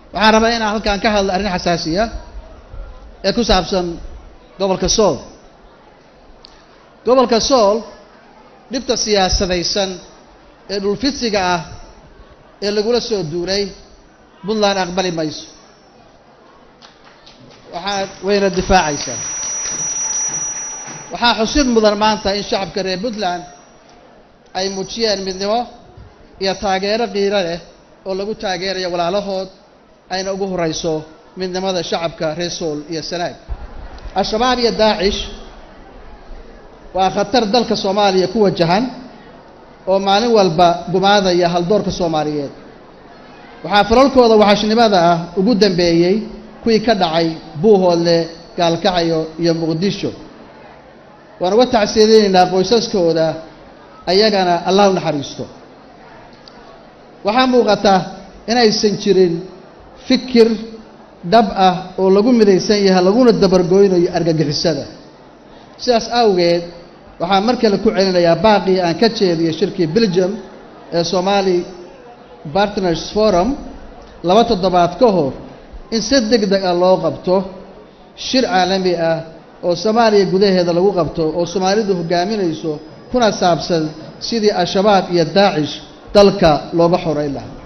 waxaan rabaa inaan halkaan ka hadlo arrin xasaasiya ee ku saabsan gobolka sool gobolka sool dhibta siyaasadaysan ee dhulfidsiga ah ee lagula soo duulay puntland aqbali mayso waxaa wayna difaacaysaa waxaa xusid mudan maanta in shacabka reer puntland ay muujiyeen midnimo iyo taageero qiiro leh oo lagu taageerayo walaalahood ayna ugu horeyso midnimada shacabka reer sool iyo sanaag al-shabaab iyo daacish waa khatar dalka soomaaliya ku wajahan oo maalin walba gumaadaya haldoorka soomaaliyeed waxaa falalkooda waxashnimada ah ugu dambeeyey kuwii ka dhacay buuhoodle gaalkacyo iyo muqdisho waan uga tacsiyadeynaynaa qoysaskooda ayagana allah u naxariisto waxaa muuqata inaysan jirin fikir dhab ah oo lagu midaysan yahay laguna dabargoynayo argagixisada sidaas awgeed waxaan mar kale ku celinayaa baaqii aan ka jeediyo shirkii belgium ee somali partners forum laba toddobaad ka hor in si deg deg ah loo qabto shir caalami ah oo soomaaliya gudaheeda lagu qabto oo soomaalidu hogaaminayso kuna saabsan sidii al-shabaab iyo daacish dalka looga xoreyn lahaa